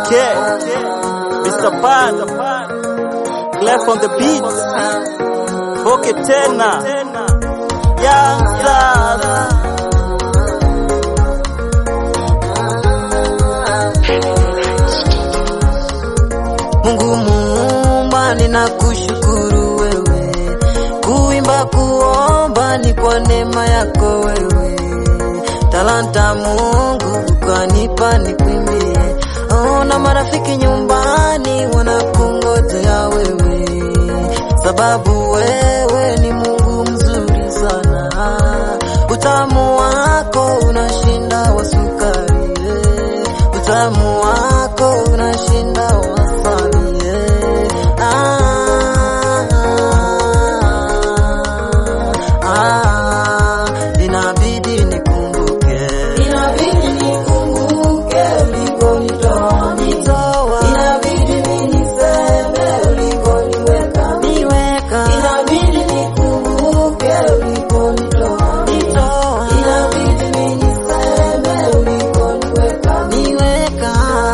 Okay, Mr. Pan, Clef on the beat, Boke tena, Young Stars. Mungu muumba, ninakushukuru wewe, kuimba kuomba ni kwa neema yako wewe, talanta Mungu ukanipa nikuimbie. Ona marafiki nyumbani wanakungojea wewe, sababu wewe ni Mungu mzuri sana, utamu wako unashinda wa sukari, eh. utamu wako unashinda wasabi eh. ah, ah, inabidi nikumbuke inabidi nikumbuke ulikonitoa nitoa inabidi niseme ulikoniweka niweka inabidi nikumbuke ulikonitoa nitoa inabidi niseme ulikoniweka niweka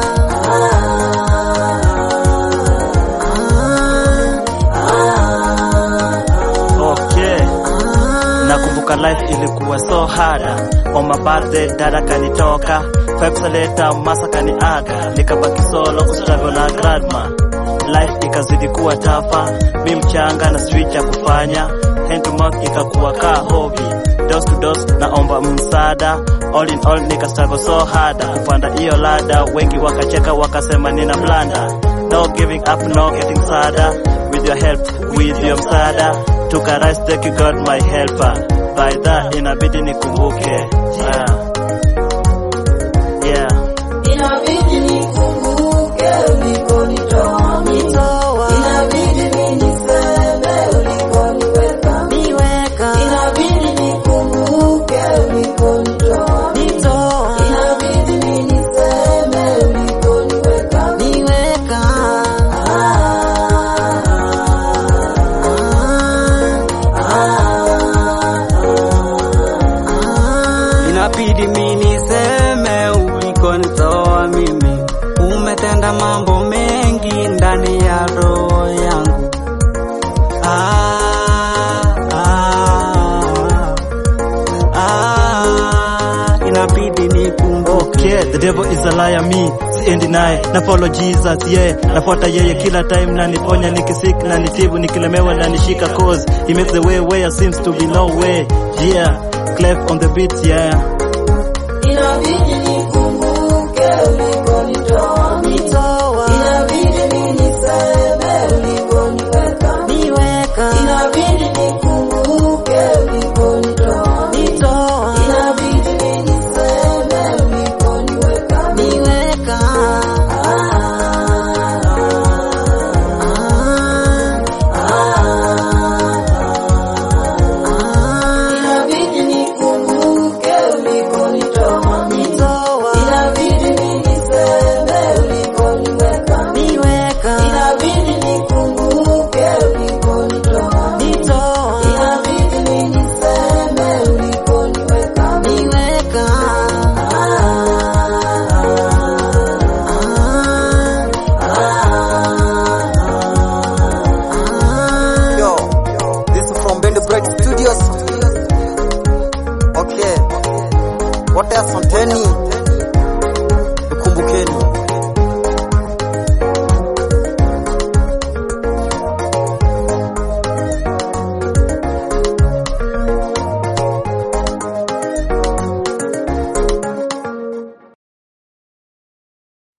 Okay, nakumbuka life ilikuwa so hard. On my birthday dada kanitoka, five later masa kaniaga, nikabaki solo kustruggle na grandma. Life ikazidi kuwa tafa, mi mchanga na switch ya kufanya, hand to mouth ikakuwa ka hobby, dos to dos naomba msaada, all in all nika struggle so hard, kupanda hiyo lada, wengi wakacheka wakasema nina blanda, no giving up, no getting sadder, with your help, with your msaada, took rise, thank you God my helper, by that inabidi nikumbuke, yeah. Yeah. Inabidi nikumbuke ulikonitoa nitoa, inabidi niseme ulikoniweka niweka, inabidi nikumbuke ulikonitoa nitoa, inabidi niseme ulikoniweka niweka. Inabidi mi niseme ulikonitoa mimi, umetenda mambo mengi ndani ya roho yangu. Ah, ah, ah, inabidi nikumbuke Okay, the devil is a liar, me siendi naye na follow Jesus, yeah, nafuata yeye kila time na niponya nikisik na nitibu nikilemewa na nishika cause he makes the way where seems to be no way, yeah, clef on the beat, yeah. Inabidi nikumbuke